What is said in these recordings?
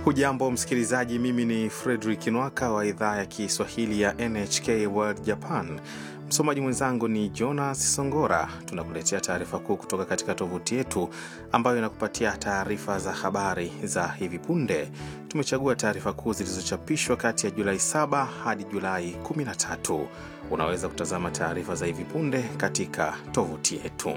Hujambo msikilizaji, mimi ni Fredrik Nwaka wa idhaa ya Kiswahili ya NHK World Japan. Msomaji mwenzangu ni Jonas Songora. Tunakuletea taarifa kuu kutoka katika tovuti yetu ambayo inakupatia taarifa za habari za hivi punde. Tumechagua taarifa kuu zilizochapishwa kati ya Julai 7 hadi Julai 13. Unaweza kutazama taarifa za hivi punde katika tovuti yetu.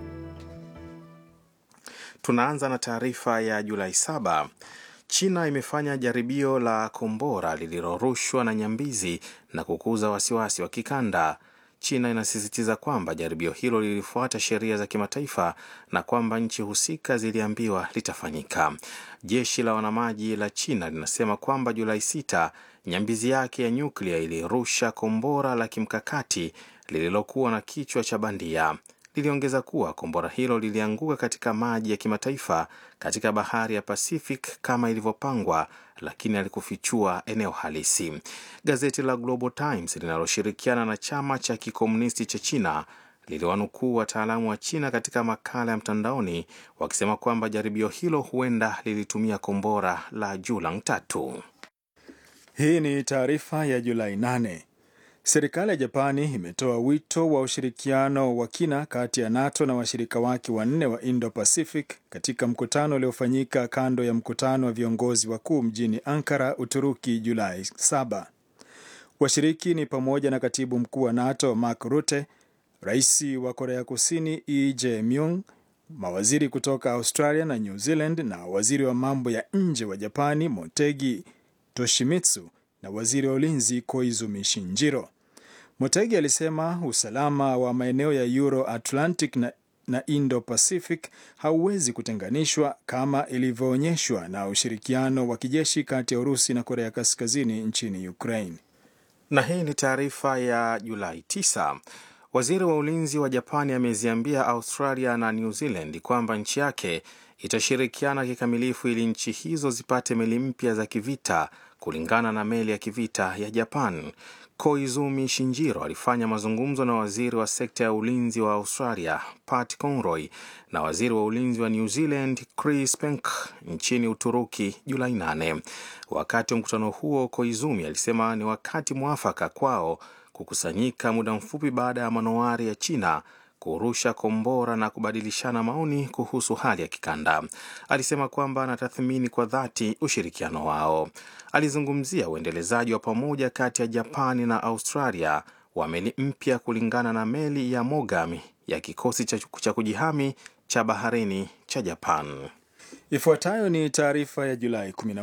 Tunaanza na taarifa ya Julai 7. China imefanya jaribio la kombora lililorushwa na nyambizi na kukuza wasiwasi wa kikanda. China inasisitiza kwamba jaribio hilo lilifuata sheria za kimataifa na kwamba nchi husika ziliambiwa litafanyika. Jeshi la wanamaji la China linasema kwamba Julai 6 nyambizi yake ya nyuklia ilirusha kombora la kimkakati lililokuwa na kichwa cha bandia. Liliongeza kuwa kombora hilo lilianguka katika maji ya kimataifa katika bahari ya Pacific kama ilivyopangwa, lakini alikufichua eneo halisi. Gazeti la Global Times linaloshirikiana na chama cha kikomunisti cha China liliwanukuu wataalamu wa China katika makala ya mtandaoni wakisema kwamba jaribio hilo huenda lilitumia kombora la Julang tatu. Hii ni taarifa ya Julai 8. Serikali ya Japani imetoa wito wa ushirikiano wa kina kati ya NATO na washirika wake wanne wa Indo-Pacific katika mkutano uliofanyika kando ya mkutano wa viongozi wakuu mjini Ankara, Uturuki, Julai 7. Washiriki ni pamoja na katibu mkuu wa NATO Mark Rutte, rais wa Korea Kusini Lee Jae-myung, mawaziri kutoka Australia na New Zealand na waziri wa mambo ya nje wa Japani Motegi Toshimitsu na waziri wa ulinzi Koizumi Shinjiro. Motegi alisema usalama wa maeneo ya Euro Atlantic na, na Indo Pacific hauwezi kutenganishwa kama ilivyoonyeshwa na ushirikiano wa kijeshi kati ya Urusi na Korea Kaskazini nchini Ukraine. Na hii ni taarifa ya Julai 9. Waziri wa ulinzi wa Japani ameziambia Australia na New Zealand kwamba nchi yake itashirikiana kikamilifu ili nchi hizo zipate meli mpya za kivita kulingana na meli ya kivita ya Japan. Koizumi Shinjiro alifanya mazungumzo na waziri wa sekta ya ulinzi wa Australia Pat Conroy na waziri wa ulinzi wa New Zealand Chris Penk nchini Uturuki Julai 8. Wakati wa mkutano huo, Koizumi alisema ni wakati mwafaka kwao kukusanyika muda mfupi baada ya manowari ya China kurusha kombora na kubadilishana maoni kuhusu hali ya kikanda. Alisema kwamba anatathmini kwa dhati ushirikiano wao. Alizungumzia uendelezaji wa pamoja kati ya Japani na Australia wa meli mpya kulingana na meli ya Mogami ya kikosi cha kujihami cha baharini cha Japan. Ifuatayo ni taarifa ya Julai